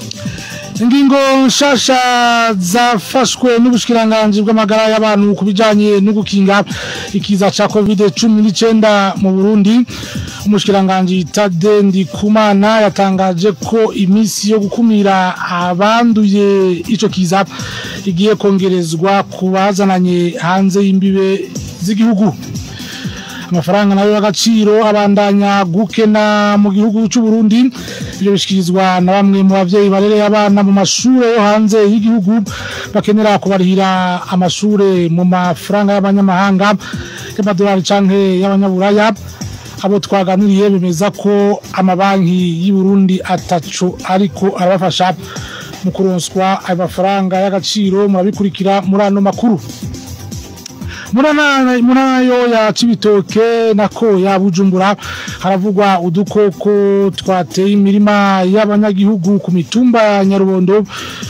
ingingo nshasha zafashwe n'ubushikiranganji bw'amagara y'abantu ku bijanye no gukinga ikiza ca covid 19 mu Burundi umushikiranganji Tade Ndikumana yatangaje ko imisi yo gukumira abanduye ico kiza igiye kongerezwa ku bazananye hanze y'imbibe z'igihugu amafaranga nayo y'agaciro abandanya gukena mu gihugu cy'u Burundi ibyo bishikirizwa na bamwe mu bavyeyi barereye abana mu mashure yo hanze y'igihugu bakenera kubarihira amashure mu mafaranga y'abanyamahanga y'amadolari canke y'abanyaburaya abo twaganiriye bemeza ko amabanki y'u Burundi ataco ariko arabafasha mu kuronswa ayo mafaranga y'agaciro murabikurikira muri ano makuru muranayo ya cibitoke nako ya bujumbura haravugwa udukoko twateye imirima y'abanyagihugu ku mitumba ya nyarubondo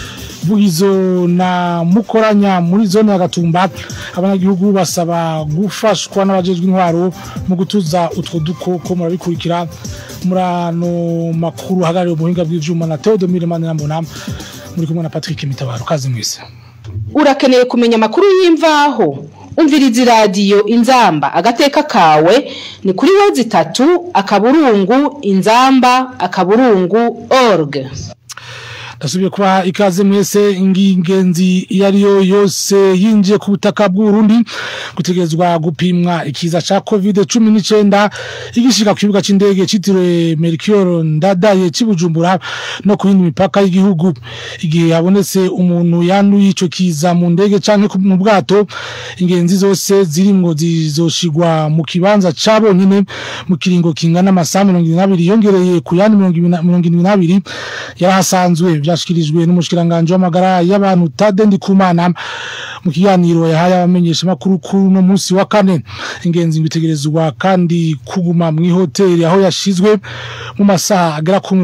vugizo na mukoranya muri zone ya gatumba abanyagihugu basaba gufashwa n'abajejwe intwaro mu gutuza utwo dukoko murabikurikira muri ano makuru hagarariye ubuhinga bw'ivyuma na Theodomire Manirambona muri kumwe na Patrick Mitabaro kazi mwese urakeneye kumenya amakuru y'imvaho umviriza iradiyo inzamba agateka kawe ni kuri wezi itatu akaburungu inzamba akaburungu org ndasubiye kuba ikaze mwese ingenzi iyo ariyo yose yinjiye ku butaka bw'urundi gutegerezwa gupimwa ikiza ca covid cumi n'icyenda igishika ku kibuga c'indege citiriwe mercure ndadaye cy'ibujumbura no ku yindi mipaka y'igihugu igihe habonetse umuntu yanduye ico kiza mu ndege canke mu bwato ingenzi zose zirimwo zizoshigwa mu kibanza cabonyene mu kiringo kingana amasaha mirongo ibiri n'abiri yongereye ku yandi mirongo irindwi n'abiri yarahasanzwe byashikirijwe n'umushikiranganje w'amagara y'abantu Tade Ndikumana mu kiganiro yahaye abamenyesha makuru kuri no munsi wa kane ingenzi bitegerezwa kandi kuguma mu hoteli aho yashizwe mu masaha agera ku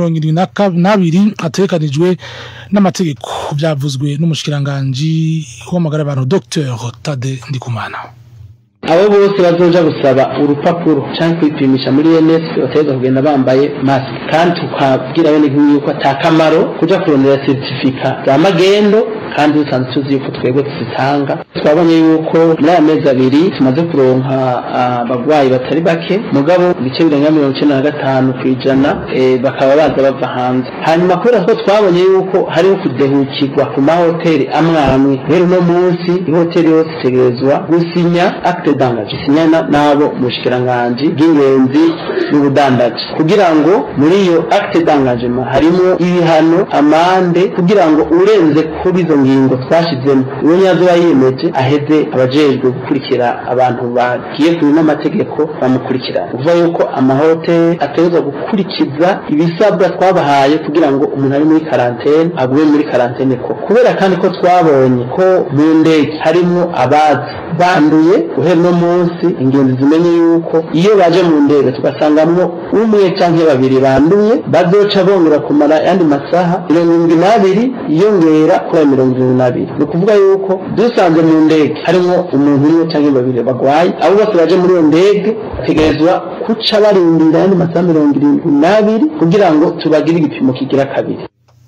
72 atekanijwe n'amategeko byavuzwe n'umushikiranganje w'amagara y'abantu Dr Tade Ndikumana abo bose bazoja gusaba urupapuro cyangwa kwipimisha muri ENS bategeza kugenda bambaye mask kandi tukabwira bene yuko atakamaro kuja kurondera certificat za magendo kandi dusanzwe tuzi yuko twebwe tuzitanga twabonye yuko muri aya mezi abiri tumaze kuronka abagwayi batari bake mugabo ibice birenga mirongo icenda na gatanu ku ijana bakaba baza bava hanze hanyuma kubera ko twabonye yuko hariho kudehukirwa ku mahoteli amwe amwe rero uno munsi ihoteli yose itegerezwa gusinya acte d'engagement isinyana n'abo mu bushikiranganji bw'ingenzi n'ubudandaji kugira ngo muri iyo acte d'engagement harimo ibihano amande kugira ngo urenze kuri izo ngingo twashizemo uwo nyazo yiyemeje aheze abajejwe gukurikira abantu bagiye kuri n'amategeko bamukurikirana uvuga yuko amahoteli ategerezwa gukurikiza ibisabwa twabahaye kugira ngo umuntu ari muri karantene agume muri karantene ko kubera kandi ko twabonye ko mu ndege harimo abazi banduye guhera no munsi ingenzi zimenye yuko iyo baje mu ndege tugasangamwo umwe canke babiri banduye bazoca bongera kumara yandi masaha mirongo irindwi n'abiri yiyongera kuri ayo mirongo irindwi n'abiri ni ukuvuga yuko dusanze mu ndege harimo umuntu umwe canke babiri bagwaye abo bose baje muri iyo ndege bategerezwa kuca barindira yandi masaha mirongo irindwi n'abiri kugira ngo tubagire igipimo kigira kabiri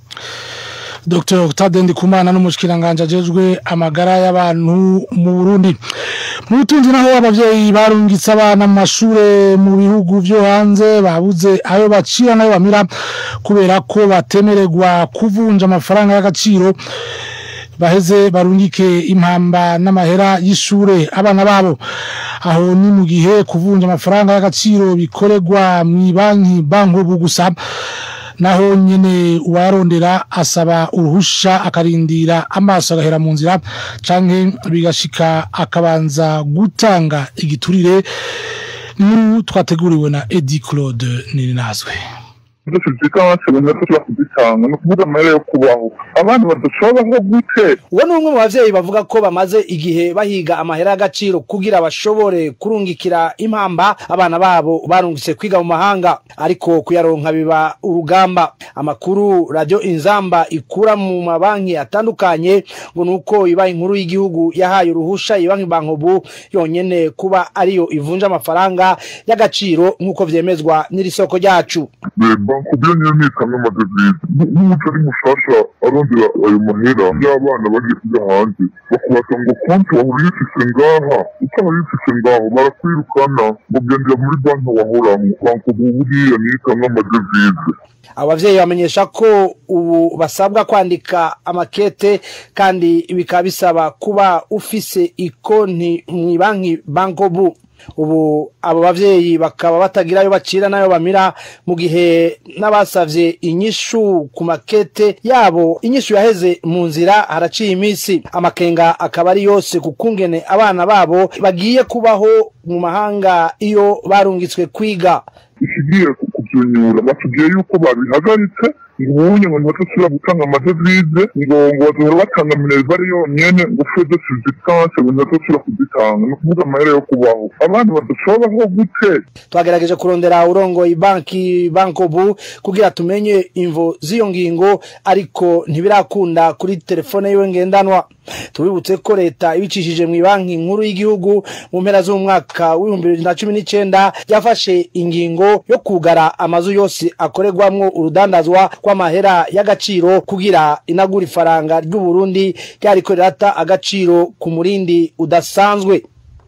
Dr. Tade Ndikumana n'umushikiranganje ajejwe amagara y'abantu mu Burundi. Mu butunzi naho abavyeyi barungitse abana mu mashure mu bihugu vyo hanze babuze ayo bacira nayo bamira kubera ko batemererwa kuvunja amafaranga y'agaciro baheze barungike impamba n'amahera y'ishure abana babo aho ni mu gihe kuvunja amafaranga y'agaciro bikorerwa mu banki banko gusa naho nyene uwarondera asaba uruhusha akarindira amaso agahera mu nzira canke bigashika akabanza gutanga igiturire nkuru twateguriwe na Eddie Claude Nininazwe byose byiganse bemera ko kuzitanga ni ukuvuga amahera yo kubaho abandi badashobora nko gute uwo ni umwe mu bavyeyi bavuga ko bamaze igihe bahiga amahera y'agaciro kugira bashobore kurungikira impamba abana babo barungitse kwiga mu mahanga ariko kuyaronka biba urugamba amakuru radio inzamba ikura mu mabanki atandukanye ngo nuko ibaye inkuru y'igihugu yahaye uruhusha ibanki bankobu yonyene kuba ariyo ivunja amafaranga y'agaciro nk'uko vyemezwa n'iri soko ryacu banki bankubye nyine nitanga amadevize n'umuco ari mushasha arondera ayo mahera y'abana bagiye kujya hanze bakubaka ngo konti wahora uyifise ngaha utaba uyifise ngaho barakwirukana ngo gendera muri banki wahoramo bankubye buriya nitanga amadevize abavyeyi bamenyesha ko ubu basabwa kwandika amakete kandi bikaba bisaba kuba ufise ikonti mw'ibanki bankobu ubu abo bavyeyi bakaba batagira ayo bacira n'ayo bamira mu gihe n'abasavye inyishu ku makete yabo inyishu yaheze mu nzira haraciye iminsi amakenga akaba ari yose ku kungene abana babo bagiye kubaho mu mahanga iyo barungitswe kwiga ikigiye kubyunyura batubwiye yuko babihagaritse ngubunye ngo ntibatosubira gutanga amadevize ngo ngo bazohora batanga minerivare yonyene ngo fede subsistance ngo ntibatosubira kuzitanga ni ukuvuga amahera yo kubaho abandi badashobaho gute twagerageje kurondera urongoye banki bankobu kugira tumenye imvo z'iyo ngingo ariko ntibirakunda kuri telefone yiwe ngendanwa tubibutse ko leta ibicishije mu banki nkuru y'igihugu mu mpera z'umwaka w'ibihumbi bibiri na cumi n'icenda yafashe ingingo yo kugara amazu yose akorerwamwo urudandazwa rw'amahera y'agaciro kugira inagura ifaranga ry'uburundi ryariko rirata agaciro ku murindi udasanzwe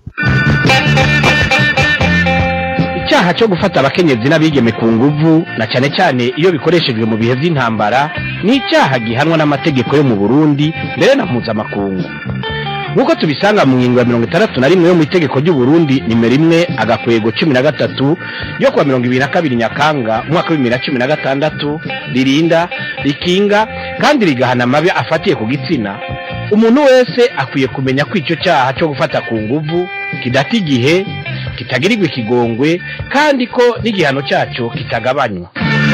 icyaha cyo gufata abakenyezi n'abigeme ku nguvu na cyane cyane iyo bikoreshejwe mu bihe by'intambara ni icyaha gihanwa n'amategeko yo mu burundi mbere na mpuzamakungu nk'uko tubisanga mu ngingo ya mirongo itandatu na rimwe yo mu itegeko ry'uburundi nimero imwe agakwego cumi na gatatu yo kuwa mirongo ibiri na kabiri nyakanga umwaka w'ibibiri na cumi na gatandatu ririnda rikinga kandi rigahana amabi afatiye ku gitsina umuntu wese akwiye kumenya ko icyo cyaha cyo gufata ku nguvu kidata igihe kitagirirwa ikigongwe kandi ko n'igihano cyacyo kitagabanywa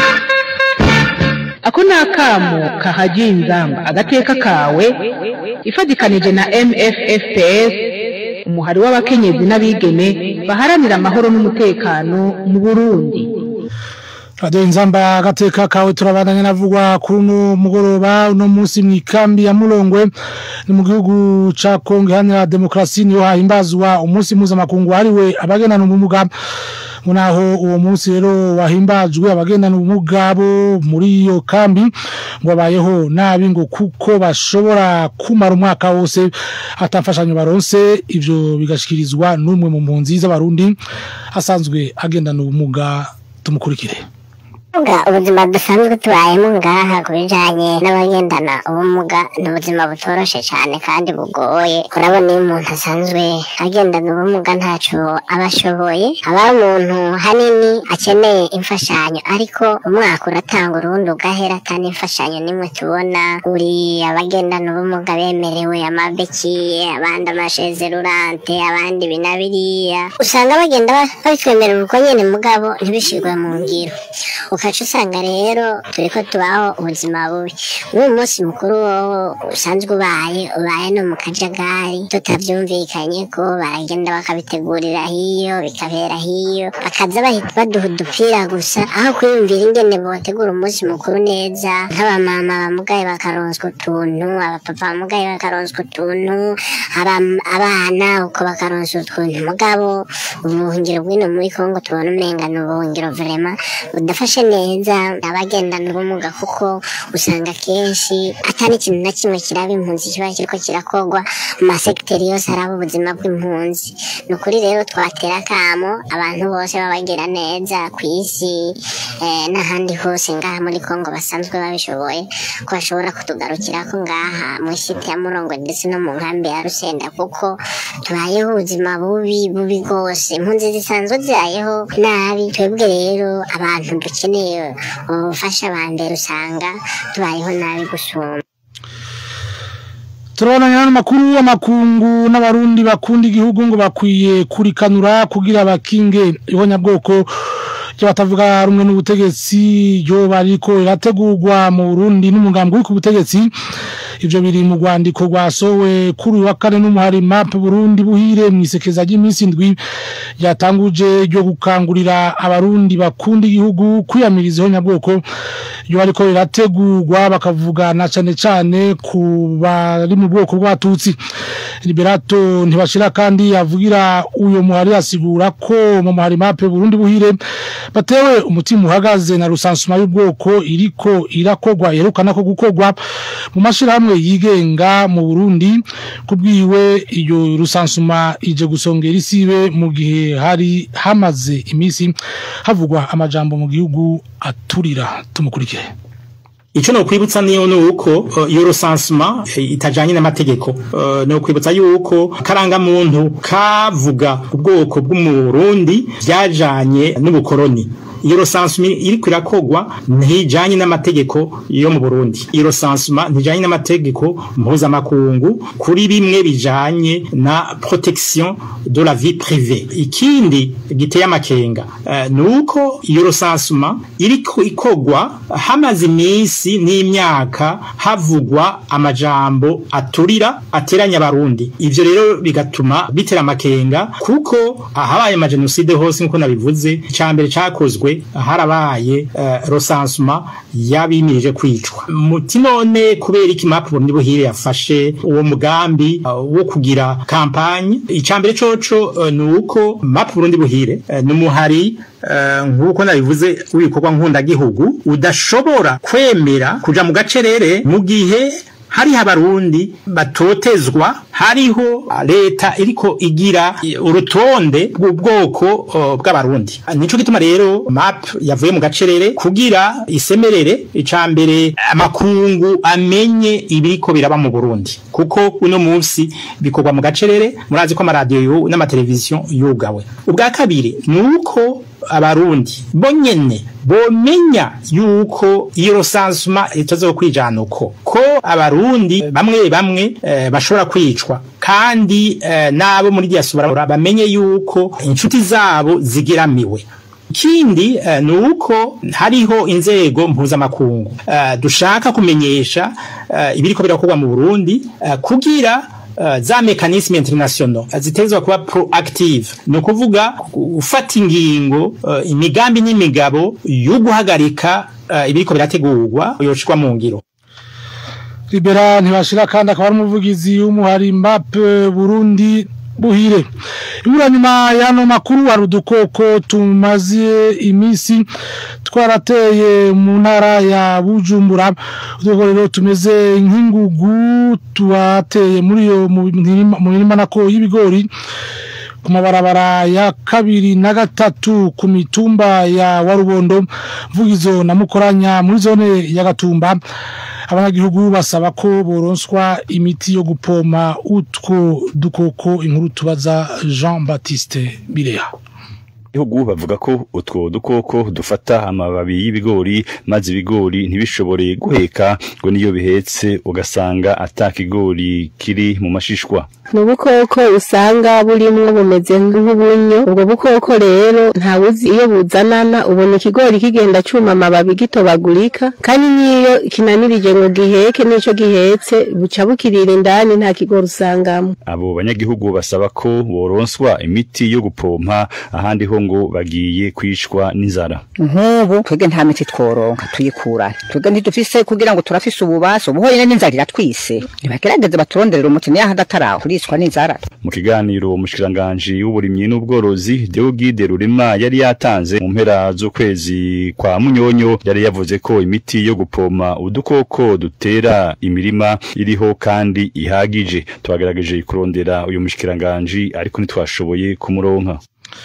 ako ni akamo kahagiye inzamba agateka kawe ifatikanije na mffps umuhari w'abakenyezi n'abigeme baharanira amahoro n'umutekano mu burundi radiyo inzamba agateka kawe turabandanya navugwa kuri uno mugoroba uno munsi mu ikambi ya murongwe ni mu gihugu ca kongo iharanira demokarasi niho hahimbazwa umunsi mpuzamakungu wahariwe abagendana ubumuga naho uwo munsi rero wahimbajwe abagendana ubumuga bo muri iyo kambi ngo babayeho nabi ngo kuko bashobora kumara umwaka wose atamfashanyo baronse ivyo bigashikirizwa n'umwe mu mpunzi z'abarundi asanzwe agendana ubumuga tumukurikire Nga ubuzima dusanzwe tubayemo ngaha ku bijanye n'abagendana ubumuga ni ubuzima butoroshe cyane kandi bugoye urabona iyo umuntu asanzwe agendana ubumuga ntaco aba ashoboye aba umuntu hanini akeneye imfashanyo ariko umwaka uratanga urundi ugahera kandi imfashanyo nimwe tubona uri abagendana ubumuga bemerewe amabeki abandi amashezerurante abandi binabiriya usanga bagenda babitwemerera uko nyene mugabo ntibishirwe mu ngiro ukaca usanga rero turi ko tubaho ubuzima bubi n'uyu munsi mukuru wowe usanzwe ubaye ubaye no mu kajagari tutabyumvikanye ko baragenda bakabitegurira hiyo bikabera hiyo bakaza bahita baduha udupira gusa aho kwiyumvira ingene botegura umunsi mukuru neza nk'abamama bamugaye bakaronswa utuntu abapapa bamugaye bakaronswa utuntu aba- abana uko bakaronswa utuntu mugabo ubuhungiro bw'ino muri kongo tubona umenga ni ubuhungiro vrema budafashe neza abagendana ubumuga kuko usanga kenshi atari ikintu na kimwe kiraba impunzi kiba kiriko kirakogwa mu masekiteri yose araba ubuzima bw'impunzi ni ukuri rero twatera akamo abantu bose babagira neza ku isi eh, n'ahandi hose ngaha muri kongo basanzwe babishoboye ko bashobora kutugarukirako ngaha mu isiti ya murongo ndetse no mu nkambi ya rusenda kuko tubayeho ubuzima bubi bubi rwose impunzi zisanzwe zibayeho nabi twebwe rero abantu dukeneye ubufasha ba mbere usanga tubayeho nabi gusumba turabonanya n'amakuru y'amakungu n'abarundi bakunda igihugu ngo bakwiye kurikanura kugira bakinge ibonyabwoko ry'abatavuga rumwe n'ubutegetsi ryo bariko irategurwa mu Burundi n'umugambi uri ku butegetsi ivyo biri mu rwandiko rwasowe kuri uyu wa kane n'umuhari map Burundi buhire mu isekeza ry'iminsi indwi ryatanguje ryo gukangurira abarundi bakunda igihugu kwiyamiriza ihonyabwoko iyo ariko rirategurwa bakavugana cyane cyane ku bari mu bwoko bw'abatutsi liberato ntibashira kandi yavugira uyo muhari asigura ko mu muhari mape Burundi buhire batewe umutima uhagaze na rusansuma y'ubwoko iriko irakogwa yerukana ko gukogwa mu mashirahamwe yigenga mu Burundi kubwiwe iyo rusansuma ije gusongera isibe mu gihe hari hamaze imisi havugwa amajambo mu gihugu aturira tumukurikire Ico no kwibutsa niyo nuko uh, iyo recensement eh, itajanye n'amategeko uh, no kwibutsa yuko karanga muntu kavuga ubwoko bw'umurundi byajanye n'ubukoroni iyo recensement iri kwirakogwa ntijanye n'amategeko yo mu Burundi iyo recensement ntijanye n'amategeko mpuzamakungu kuri bimwe bijanye na protection de la vie privée ikindi giteye amakenga uh, nuko iyo recensement iri ikogwa hamaze iminsi n'imyaka havugwa amajambo aturira ateranya abarundi ivyo rero bigatuma bitera amakenga kuko ahabaye amagenocide hose nkuko nabivuze icambere cakozwe harabaye uh, recensement yabimirije kwicwa muti none kubera iki map Burundi buhire yafashe uwo mugambi uh, wo kugira kampanye icambere coco uh, nuko map Burundi buhire uh, numuhari uh, nkuko nabivuze wikorwa nkunda gihugu udashobora kwemera kuja mu gacerere mu gihe hariho abarundi batotezwa hariho leta iriko igira urutonde rw'ubwoko uh, bw'abarundi nico gituma rero map yavuye mu gacerere kugira isemerere icambere amakungu amenye ibiriko biraba mu Burundi kuko uno munsi bikorwa mu gacerere murazi ko amaradiyo n'amateleviziyo yugawe ubwa kabiri nuko abarundi bonyene bomenya yuko iyo rosansuma itazo kwijana uko ko abarundi bamwe bamwe e, bashobora kwicwa kandi e, nabo muri diaspora bamenye yuko inshuti zabo zigiramiwe ikindi uh, nuko hariho inzego mpuzamakungu uh, dushaka kumenyesha uh, ibiriko birakorwa mu Burundi uh, kugira Uh, za mekanisme international zitezwa kuba proactive no kuvuga ufata ingingo uh, imigambi n'imigabo yo guhagarika uh, ibiriko birategurwa yoshikwa mu ngiro Libera ntibashira kandi akaba ari umuvugizi w'umuhari Mbappe Burundi buhire ibura nyuma y'ano makuru hari udukoko tumaze iminsi twarateye mu ntara ya bujumbura udukoko rero tumeze nk'ingugu tubateye muri iyo mu mirima nako y'ibigori ku mabarabara ya kabiri na gatatu ku mitumba ya warubondo mvugizo na mukoranya muri zone ya gatumba abanyagihugu basaba ko boronswa imiti yo gupoma utwo dukoko inkuru tubaza Jean Baptiste Bireha Ihugu bavuga ko utwo dukoko dufata amababi y'ibigori maze ibigori ntibishobore guheka ngo niyo bihetse ugasanga atakigori kiri mu mashishwa ni ubukoko usanga burimwo bumeze nk'ubunyo ubwo bukoko rero ntawuzi iyo buzanana ubona ikigori kigenda cuma amababi gitobagurika kandi niyo kinanirije ngo giheke n'ico gihetse buca bukirira indani nta kigori usangamo abo banyagihugu basaba ko boronswa imiti yo gupompa ahandi ho ngo bagiye kwicwa n'inzara nk'ubu twebwe nta miti tworonka tuyikura twebwe ntidufise kugira ngo turafise ububasha ubu honyine n'inzara iratwise ntibagerageze baturonderera umuti niyo ahadataraho turicwa n'inzara mu kiganiro umushikiranganji w'uburimyi n'ubworozi Deogide Rurema yari yatanze mu mpera z'ukwezi kwa Munyonyo yari yavuze ko imiti yo gupoma udukoko dutera imirima iriho kandi ihagije twagerageje kurondera uyu mushikiranganji ariko ntitwashoboye kumuronka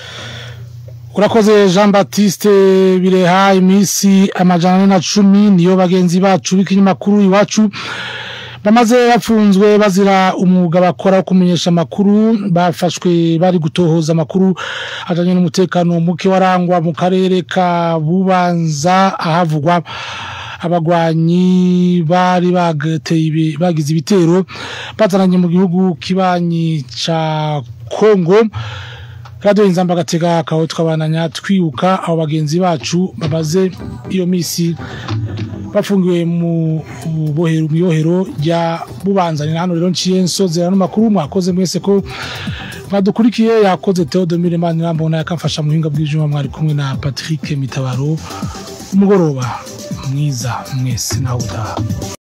urakoze jean batiste bireha iminsi amajana ane na cumi niyo bagenzi bacu b'ikinyamakuru iwacu bamaze bafunzwe bazira umwuga bakora wo kumenyesha amakuru bafashwe bari gutohoza amakuru ajyanye n'umutekano muke warangwa mu karere ka bubanza ahavugwa abagwanyi bari bagateye bagize ibitero bazananye mu gihugu kibanyi ca Kongo Radio Inzamba gatega kaho twabananya twibuka abo bagenzi bacu babaze iyo misi bafungiwe mu bohero mu yohero rya bubanzanye hano rero nciye nsozera no makuru mwakoze mwese ko mwadukurikiye yakoze Theodomire Manirambona yakamfasha mu hinga bw'ijuma mwari kumwe na Patrick Mitabaro umugoroba mwiza mwese nawe utaha